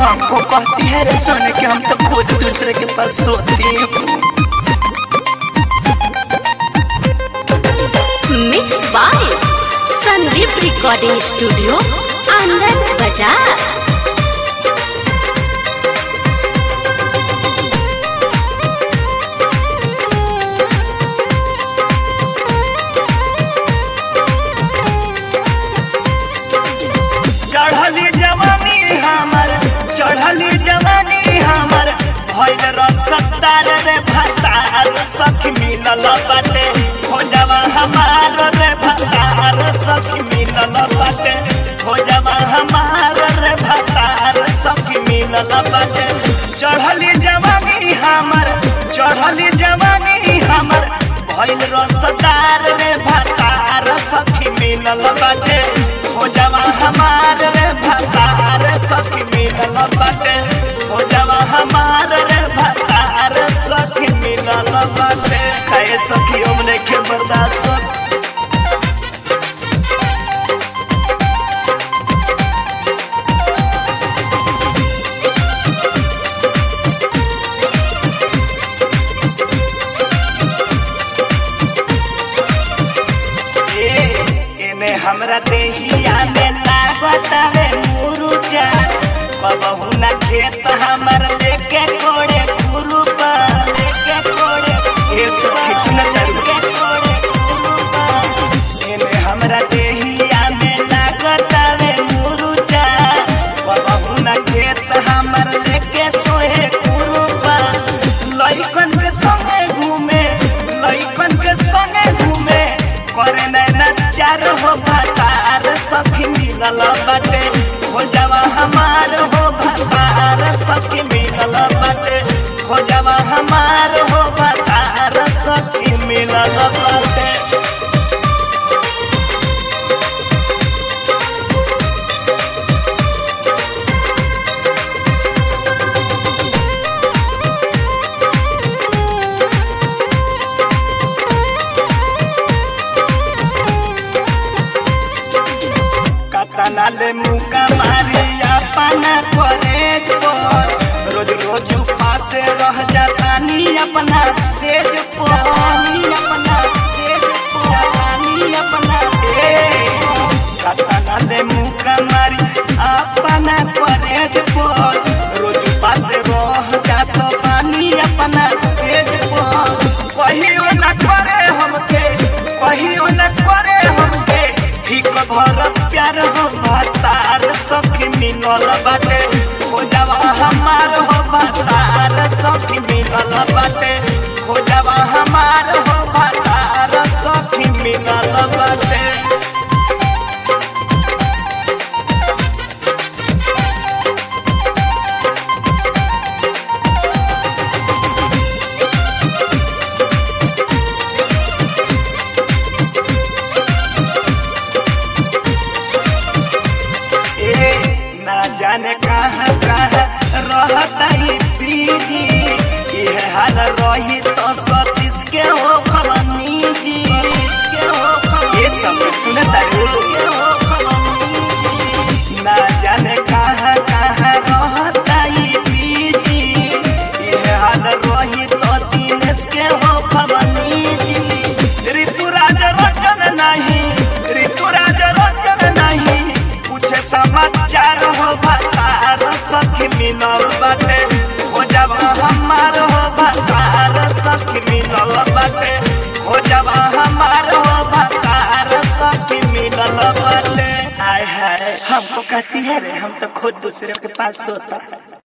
हमको कहती है रे सोने कि हम तो खुद दूसरे के पास सोती हूँ mix by Sandeep recording studio Anand बाजार चढ़ली जवानी हमर चढ़ली जवानी हमर भइल रसदार रे भतार सखी मिलल बाटे खोजवा हमार रे भतार सखी मिलल बाटे खोजवा हमार रे भतार सखी मिलल बाटे चढ़ली जवानी हमर चढ़ली जवानी हमर भइल रसदार रे भतार सखी मिलल बाटे खोजवा हमार रे भतार सखी मिलल बाटे खोजवा हमार रे भतार सखी मिलल बाटे कहे सखी हमने के बर्दाश्त होत एने हमरा देहिया में लागतावे मुरुचा कबहू ना खेत हमर लेके कोड़े खुरुपा लेके कोड़े ए सखी सुन के कोड़े खुरुपा एने हमरा देहिया में लागतावे मुरुचा कबहू ना खेत हमर लेके सोहे खुरुपा लइकन के संगे घूमे लइकन के संगे घूमे करे नैना चार हो भतार सखी मिलल बाटे खोजवा हमार हो भतार सखी मिलल बाटे खोजवा हमार हो भतार सखी मिलल बाटे कतना ले मुका मारी अपना कॉलेज पर रोज रोज पासे रह जाता नी अपना सेज पर नी अपना सेज पर नी अपना सेज कतना ले मुका मारी अपना कॉलेज पर रोज पासे रह जाता पानी अपना सेज पर कहियो न करे हमके कहियो न करे हमके ठीक भर प्यार हो भतार सखी मिलल बाटे खोजवा हमार हो भतार सखी मिलल बाटे खोजवा हमार हो भतार सखी मिलल बाटे ए ना जाने कहाँ कहाँ रहता ही पीजी ये हाल रही तो सतीश के हो खबनी जी के हो ये सब सुनता के हो खबनी ना जाने कहाँ कहाँ रहता ही पीजी ये हाल रही तो दिनेश के हो खबनी जी ऋतुराज रंजन नहीं ऋतुराज रंजन नहीं पूछे समाचार हो भतार सखी मिलल बाटे खोजब हमार हो भतार सखी मिलल बाटे खोजब हमार हो भतार सखी मिलल बाटे हाय हाय हमको कहती है रे हम तो खुद दूसरे के पास सोता